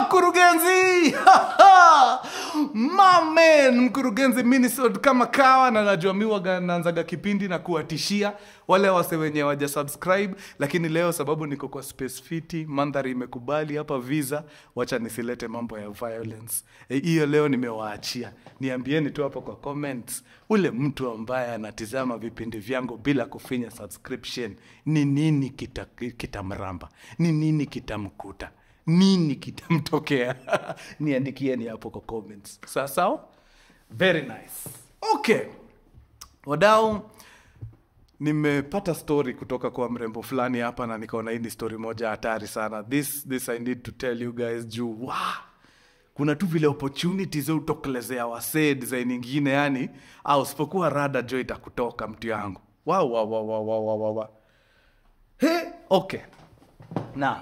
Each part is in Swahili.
wakurugenzi mamen mkurugenzi minisod kama kawa na najua mi waga naanzaga kipindi na kuwatishia wale wase wenye waja subscribe lakini leo sababu niko kwa space fiti mandhari imekubali hapa visa wacha nisilete mambo ya violence Eh, hiyo e, leo nimewaachia niambieni tu hapo kwa comments ule mtu ambaye anatizama vipindi vyangu bila kufinya subscription ni nini kitamramba kita kitamramba? ni nini kitamkuta nini kitamtokea niandikieni hapo kwa comments sawa sawa very nice okay wadau nimepata story kutoka kwa mrembo fulani hapa na nikaona hii ni story moja hatari sana this, this i need to tell you guys juu wow, kuna tu vile opportunities utokelezea wasee design ingine yani au usipokuwa rada jo itakutoka mtu yangu wow, wow, wow, wow, wow, wow, wow. He, okay na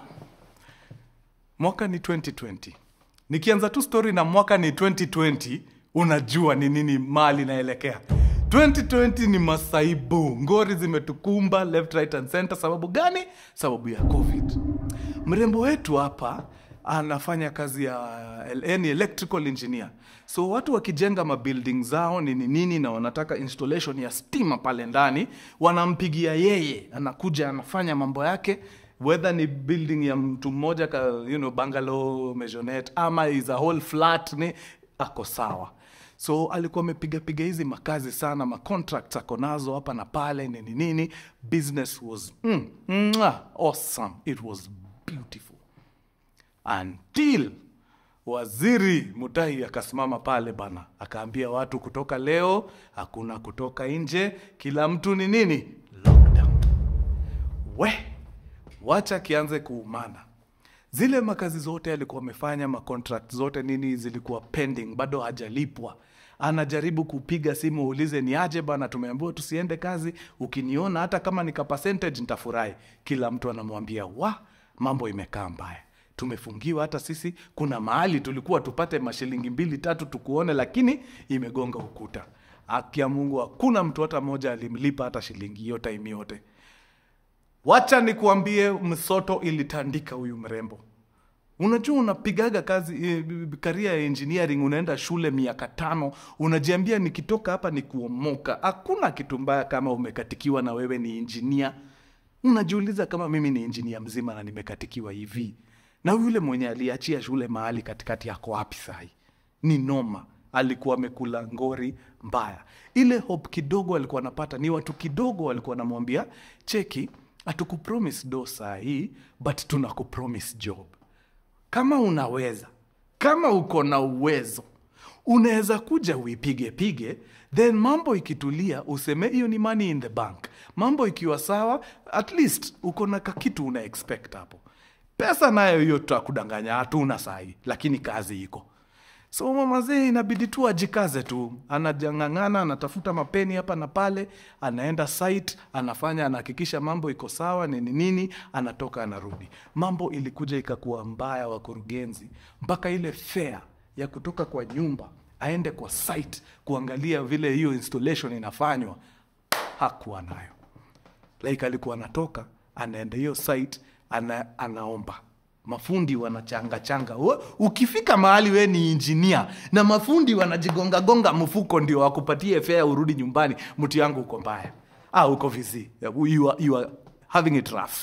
mwaka ni 2020 nikianza tu story na mwaka ni 2020 unajua ni nini mali naelekea 2020 ni masaibu ngori zimetukumba left right and center sababu gani sababu ya covid mrembo wetu hapa anafanya kazi ya yani electrical engineer so watu wakijenga mabuilding zao nini nini na wanataka installation ya stima pale ndani wanampigia yeye anakuja anafanya mambo yake whether ni building ya mtu mmoja ka you know, bungalow maisonette ama is a whole flat ni ako sawa so alikuwa amepiga piga hizi makazi sana macontracts ako nazo hapa na pale nini nini business was mm, mwah, awesome it was beautiful until waziri Mutahi akasimama pale bana, akaambia watu kutoka leo hakuna kutoka nje, kila mtu ni nini, lockdown. We wacha kianze kuumana. Zile makazi zote alikuwa amefanya, macontract zote nini zilikuwa pending, bado hajalipwa. Anajaribu kupiga simu uulize ni aje bana, tumeambiwa tusiende kazi, ukiniona hata kama nika percentage nitafurahi. Kila mtu anamwambia wa, mambo imekaa mbaya tumefungiwa hata sisi kuna mahali tulikuwa tupate mashilingi mbili tatu tukuone lakini imegonga ukuta haki ya mungu hakuna mtu hata mmoja alimlipa hata shilingi hiyo time yote wacha nikuambie msoto ilitandika huyu mrembo unajua unapigaga kazi eh, karia ya engineering unaenda shule miaka tano unajiambia nikitoka hapa ni kuomoka hakuna kitu mbaya kama umekatikiwa na wewe ni injinia unajiuliza kama mimi ni injinia mzima na nimekatikiwa hivi na yule mwenye aliachia shule mahali katikati yako wapi sahi ni noma alikuwa amekula ngori mbaya ile hope kidogo alikuwa anapata ni watu kidogo walikuwa wanamwambia cheki hatukupromise do saa hii but tunakupromise job kama unaweza kama uko na uwezo unaweza kuja uipige pige then mambo ikitulia useme hiyo ni money in the bank mambo ikiwa sawa at least uko na kakitu una expect hapo pesa nayo hiyo tutakudanganya hatuna sahi lakini kazi iko so mamazee inabidi tu ajikaze tu anajangangana anatafuta mapeni hapa na pale anaenda site anafanya anahakikisha mambo iko sawa nini nini anatoka anarudi mambo ilikuja ikakuwa mbaya wakurugenzi mpaka ile fare ya kutoka kwa nyumba aende kwa site kuangalia vile hiyo installation inafanywa hakuwa nayo like alikuwa anatoka anaenda hiyo site ana, anaomba mafundi wanachanga changa We- ukifika mahali we ni injinia na mafundi wanajigongagonga mfuko ndio wakupatie fea urudi nyumbani mtu yangu uko mbaya ah, uko vizi you are, you are having it rough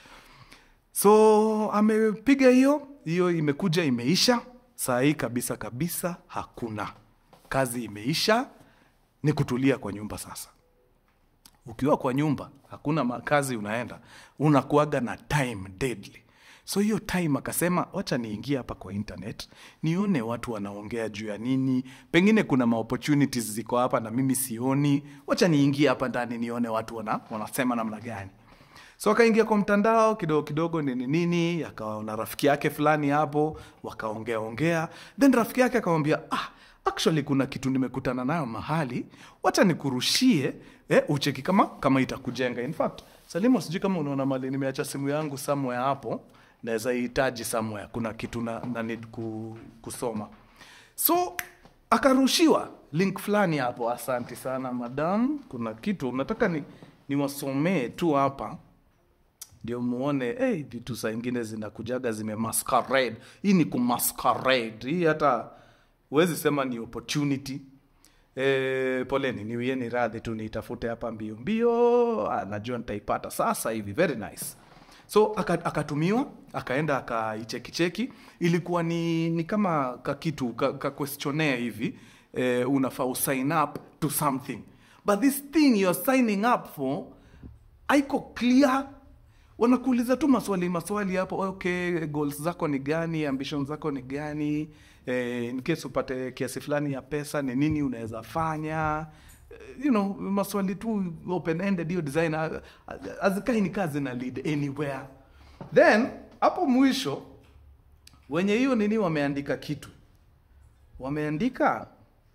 so amepiga hiyo hiyo imekuja imeisha saa hii kabisa kabisa hakuna kazi imeisha ni kutulia kwa nyumba sasa ukiwa kwa nyumba hakuna makazi unaenda unakuaga na time deadly so hiyo time akasema wacha niingie hapa kwa internet nione watu wanaongea juu ya nini pengine kuna maopportunities ziko hapa na mimi sioni wacha niingie hapa ndani nione watu wana, wanasema namna gani so akaingia kwa mtandao kidogo kidogo nini nini akawa na rafiki yake fulani hapo wakaongea ongea then rafiki yake akamwambia ah, actually kuna kitu nimekutana nayo mahali wacha nikurushie eh, ucheki kama kama itakujenga in fact salimo sijui kama unaona mali nimeacha simu yangu somewhere hapo naweza ihitaji somewhere kuna kitu na, na need ku, kusoma so akarushiwa link fulani hapo asanti sana madam kuna kitu nataka ni niwasomee tu hapa ndio muone hey, vitu saa ingine zinakujaga zime masquerade hii ni kumasquerade hii hata huwezi sema ni opportunity E, poleni niwieni radhi tu niitafute hapa mbio mbio Ah, najua nitaipata sasa hivi very nice so aka- akatumiwa akaenda akaichekicheki ilikuwa ni, ni kama kakitu ka, ka questionnaire hivi e, unafaa usign up to something but this thing you're signing up for haiko clear wanakuuliza tu maswali maswali hapo okay goals zako ni gani ambition zako ni gani eh, in case upate kiasi fulani ya pesa ni nini unaweza fanya Eh, you know maswali tu open ended hiyo design ah, ah, hazikai ni kazi na lead anywhere then hapo mwisho wenye hiyo nini wameandika kitu wameandika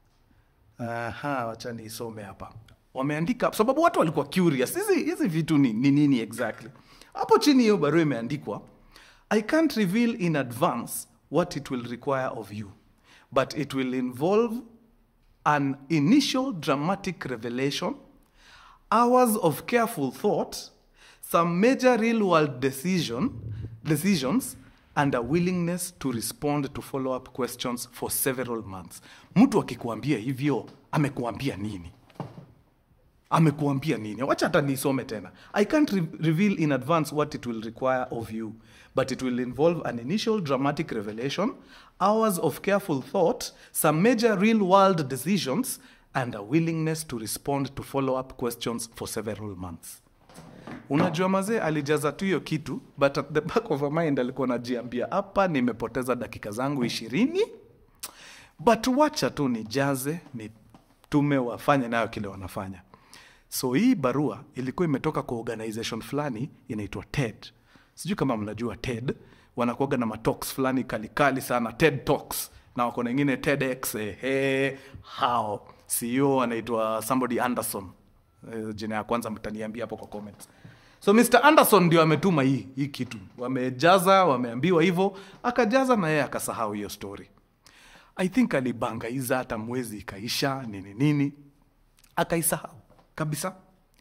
Aha, wacha niisome hapa. Wameandika sababu watu walikuwa curious. Hizi hizi vitu ni ni nini exactly? Hapo chini hiyo barua imeandikwa I can't reveal in advance what it will require of you, but it will involve an initial dramatic revelation, hours of careful thought, some major real world decision, decisions, and a willingness to respond to follow up questions for several months. Mtu akikuambia hivyo, amekuambia nini? amekuambia nini wacha hata nisome tena i can't re reveal in advance what it will require of you but it will involve an initial dramatic revelation hours of careful thought some major real world decisions and a willingness to respond to follow up questions for several months unajua mazee alijaza tu hiyo kitu but at the back of her mind alikuwa najiambia hapa nimepoteza dakika zangu ishirini but wacha tu nijaze nitume wafanye nayo kile wanafanya so hii barua ilikuwa imetoka kwa organization fulani inaitwa ted sijui kama mnajua ted wanakuaga na matalks fulani kalikali sana ted talks na wako na ingine tedx ehe hao ceo anaitwa somebody anderson Eh, jina ya kwanza mtaniambia hapo kwa comments so mr anderson ndio ametuma hii hii kitu wamejaza wameambiwa hivyo akajaza na yeye akasahau hiyo story i think alibangaiza hata mwezi ikaisha nini nini akaisahau kabisa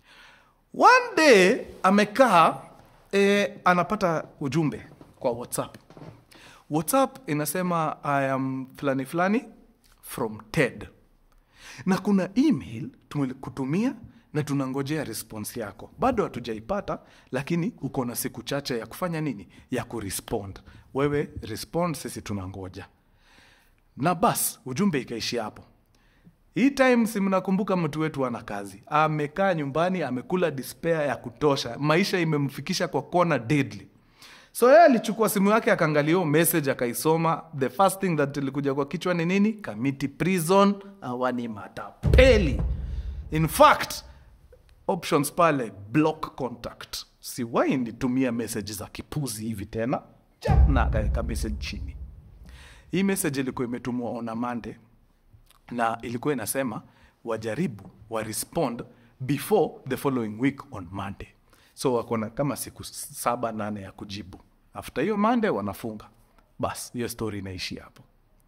one day amekaa e, anapata ujumbe kwa whatsapp whatsapp inasema i am fulani fulani from ted na kuna email tumekutumia na tunangojea response yako bado hatujaipata lakini uko na siku chache ya kufanya nini ya kurespond wewe respond sisi tunangoja na bas ujumbe ikaishia hapo hii time si mnakumbuka mtu wetu ana kazi amekaa nyumbani amekula despair ya kutosha maisha imemfikisha kwa kona deadly so yeye alichukua simu yake akaangalia hiyo message akaisoma the first thing that ilikuja kwa kichwa ni nini kamiti prison awani matapeli in fact options pale block contact siwai nitumia message za kipuzi hivi tena Cha, na akaweka message chini hii message ilikuwa imetumwa on a Monday na ilikuwa inasema wajaribu wa respond before the following week on Monday. So wako na kama siku saba nane ya kujibu. After hiyo Monday wanafunga. Bas, hiyo story inaishia hapo.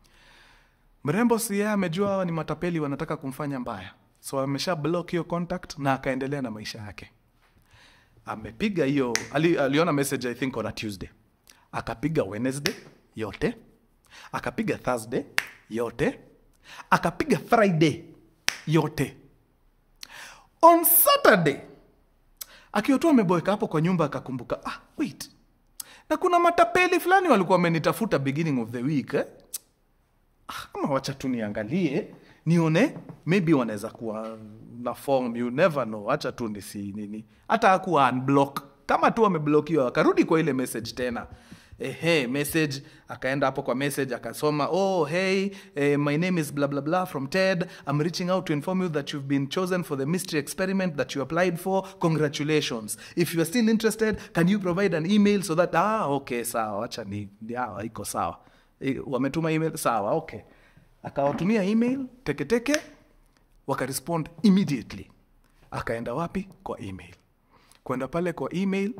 Mrembo si yeye amejua hawa ni matapeli wanataka kumfanya mbaya. So amesha block hiyo contact na akaendelea na maisha yake. Amepiga hiyo ali, aliona message I think on a Tuesday. Akapiga Wednesday yote. Akapiga Thursday yote. Akapiga Friday yote. On Saturday akiwa tu ameboeka hapo kwa nyumba akakumbuka, ah, wait, na kuna matapeli fulani walikuwa wamenitafuta beginning of the week eh? Ah, ama wacha tu niangalie nione maybe wanaweza kuwa na form you never know acha tu nisi nini hata akuwa unblock kama tu ameblokiwa akarudi kwa ile message tena ehe message akaenda hapo kwa message akasoma oh hey eh, my name is blah blah blah from ted i'm reaching out to inform you that you've been chosen for the mystery experiment that you applied for congratulations if you are still interested can you provide an email so that ah okay sawa acha ni ya, iko sawa Eh, wametuma email sawa okay akawatumia email teketeke wakarespond immediately akaenda wapi kwa email kwenda pale kwa email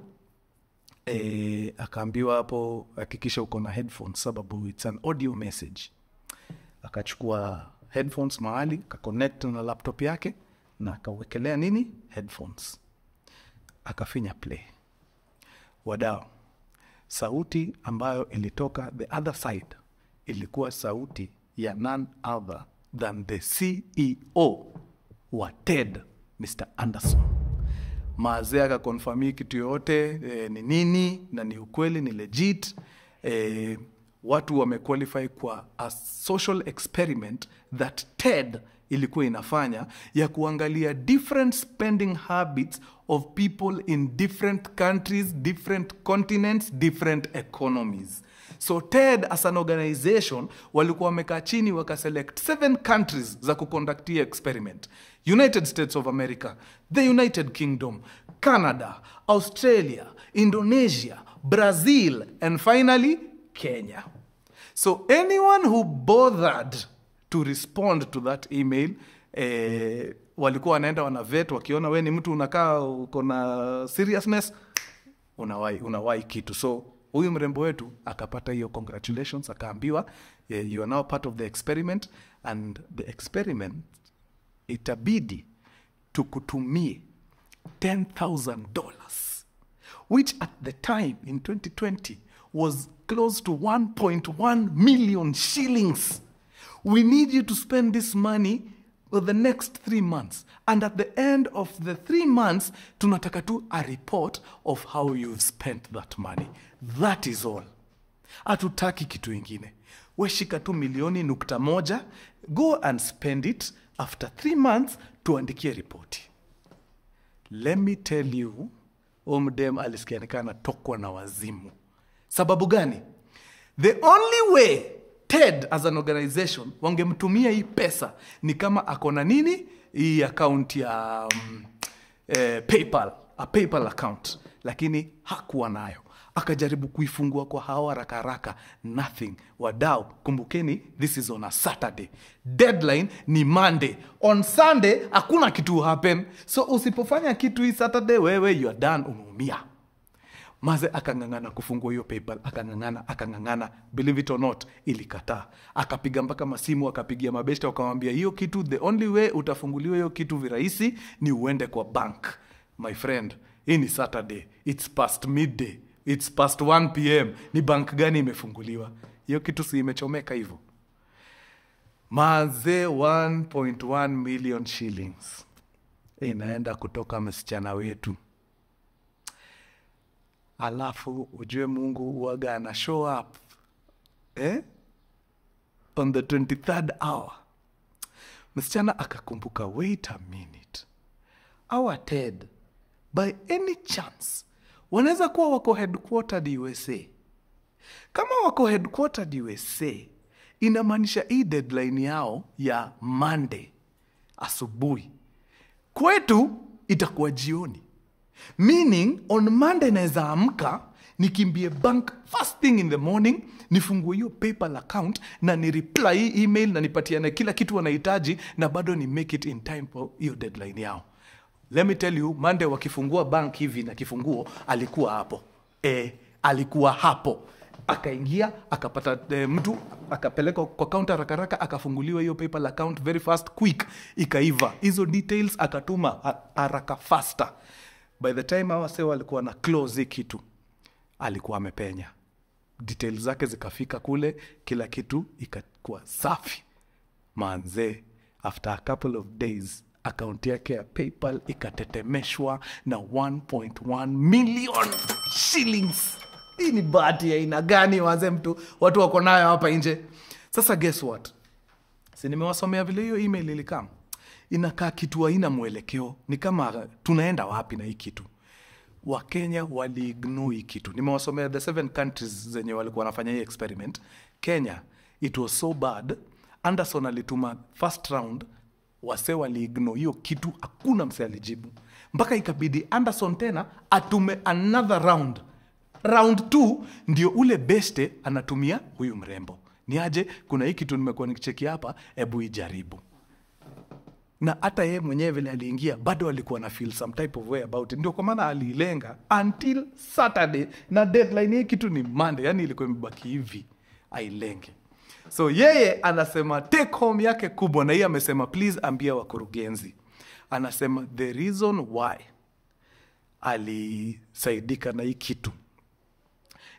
e, akaambiwa hapo hakikisha uko na headphones sababu its an audio message akachukua headphones mahali akaconnect na laptop yake na akawekelea nini headphones akafinya play wadao sauti ambayo ilitoka the other side ilikuwa sauti ya none other than the ceo wa ted mr anderson maazee akakonfami kitu yoyote e, ni nini na ni ukweli ni legit e, watu wamequalify kwa a social experiment that ted ilikuwa inafanya ya kuangalia different spending habits of people in different countries different continents different economies so ted as an organization walikuwa wamekaa chini wakaselect seven countries za kuconductia experiment united states of america the united kingdom canada australia indonesia brazil and finally kenya so anyone who bothered to respond to that email eh, walikuwa wanaenda wanavet wakiona we ni mtu unakaa uko na seriousness unawai unawai kitu so huyu mrembo wetu akapata hiyo congratulations akaambiwa eh, you are now part of the experiment and the experiment itabidi tukutumie $10000 which at the time in 2020 was close to 1.1 million shillings we need you to spend this money for the next three months and at the end of the three months tunataka tu a report of how you've spent that money that is all hatutaki kitu ingine weshika tu milioni nukta moja go and spend it after three months tuandikie ripoti let me tell you omdem alisikianikana tokwa na wazimu sababu gani the only way ted as an organization wangemtumia hii pesa ni kama akona nini hii account ya um, eh, paypal a paypal account lakini hakuwa nayo akajaribu kuifungua kwa hao haraka haraka nothing wadau kumbukeni this is on a saturday deadline ni monday on sunday hakuna kitu happen so usipofanya kitu hii saturday wewe you are done umeumia maze akang'ang'ana kufungua hiyo paypal akang'ang'ana akang'ang'ana believe it or not ilikataa akapiga mpaka masimu akapigia mabeshta wakamwambia hiyo kitu the only way utafunguliwa hiyo kitu virahisi ni uende kwa bank my friend hii ni saturday its past midday its past 1 pm ni bank gani imefunguliwa hiyo kitu si imechomeka hivyo maze 1.1 million shillings inaenda kutoka msichana wetu alafu ujue mungu uwaga ana show up eh? on the 23rd hour msichana akakumbuka wait a minute our ted by any chance wanaweza kuwa wako headquartered usa kama wako headquartered usa inamaanisha hii deadline yao ya monday asubuhi kwetu itakuwa jioni meaning on monday naweza amka nikimbie bank first thing in the morning nifungue hiyo paypal account na ni reply hii email na nipatiane kila kitu wanahitaji na bado ni make it in time for hiyo deadline yao let me tell you monday wakifungua bank hivi na kifunguo alikuwa hapo e, alikuwa hapo akaingia akapata e, mtu akapeleka kwa kaunta rakaraka akafunguliwa hiyo paypal account very fast quick ikaiva hizo details akatuma ha- haraka faster by the time awase walikuwa na close hii kitu alikuwa amepenya details zake zikafika kule kila kitu ikakuwa safi manzee after a couple of days akaunti yake ya paypal ikatetemeshwa na 1.1 million shillings hii ni bahati ya aina gani wazee mtu watu wako nayo hapa nje sasa guess what si nimewasomea vile hiyo email ilikam inakaa kitu haina mwelekeo ni kama tunaenda wapi na hii kitu wakenya waliignore hii kitu nimewasomea the seven countries zenye walikuwa wanafanya hii experiment kenya it was so bad anderson alituma first round wase waliignore hiyo kitu hakuna mse alijibu mpaka ikabidi anderson tena atume another round round t ndio ule beste anatumia huyu mrembo ni aje kuna hii kitu nimekuwa nikicheki hapa hebu ijaribu na hata yeye mwenyewe vile aliingia bado alikuwa na feel some type of way about it ndio kwa maana aliilenga until saturday na deadline hii kitu ni monday yani ilikuwa imebaki hivi ailenge so yeye anasema take home yake kubwa na hii amesema please ambia wakurugenzi anasema the reason why alisaidika na hii kitu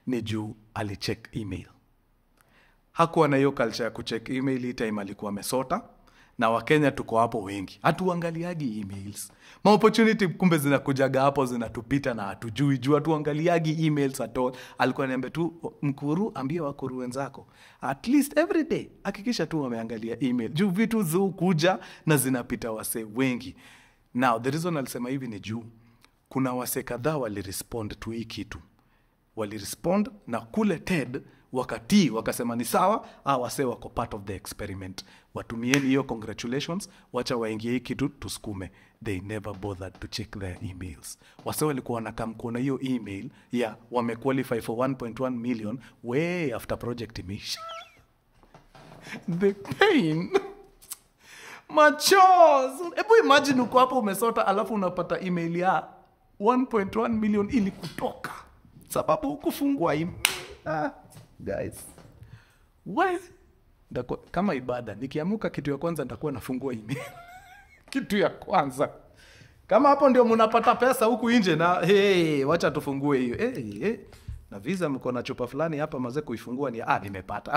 ni juu alicheck email hakuwa na hiyo culture ya kucheck email hii time alikuwa amesota na wakenya tuko hapo wengi hatuangaliagi emails maopportunity kumbe zinakujaga hapo zinatupita na hatujui juu hatuangaliagi emails at all alikuwa niambia tu mkuru ambie wakuru wenzako at least every day hakikisha tu wameangalia email juu vitu ziukuja na zinapita wasee wengi now the reason alisema hivi ni juu kuna wasee kadhaa walirespond tu hii kitu walirespond na kule ted wakatii wakasema ni sawa a wase wako part of the experiment watumieni hiyo congratulations wacha waingie hii kitu tusukume they never bothered to check their emails wase walikuwa wanakam kuona hiyo email ya wamequalify for 1.1 million way after project imeisha the pain machos hebu imagine uko hapo umesota alafu unapata email ya 1.1 million ili kutoka sababu ukufungua email ah, guys we Ndakuwa, kama ibada nikiamuka kitu ya kwanza nitakuwa nafungua email kitu ya kwanza kama hapo ndio mnapata pesa huku nje na hey, wacha tufungue hiyo hey, hey. na visa mko na chupa fulani hapa maze kuifungua ni ah, nimepata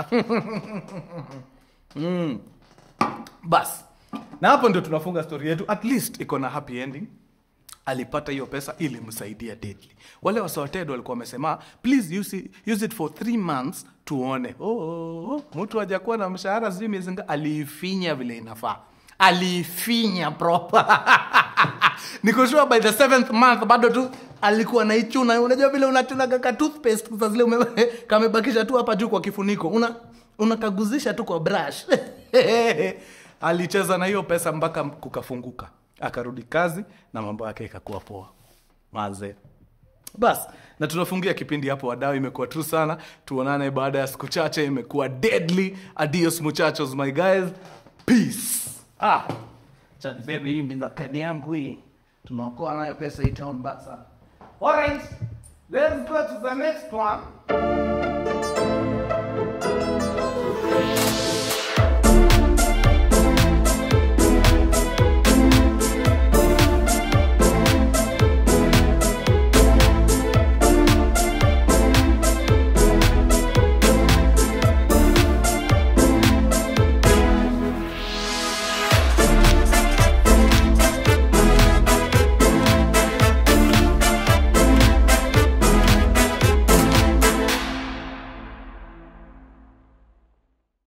mm. bas na hapo ndio tunafunga story yetu at least iko na happy ending alipata hiyo pesa ili msaidia deadly wale wasawated walikuwa wamesema please use it, use it for three months tuone oh, oh, oh. mtu hajakuwa na mshahara sijui miezi nga aliifinya vile inafaa aliifinya proper nikoshua by the seventh month bado tu alikuwa naichuna unajua vile unachunaga ka toothpaste saa zile ume kamebakisha tu hapa juu kwa kifuniko una unakaguzisha tu kwa brush alicheza na hiyo pesa mpaka kukafunguka akarudi kazi na mambo yake ikakuwa poa maze bas na tunafungia kipindi hapo wadau imekuwa tu sana tuonane baada ya siku chache imekuwa deadly adios muchachos my guys peace ah chanibebe hii mindakani yangu hii tunaokoa nayo pesa hii town basa alright let's go to the next one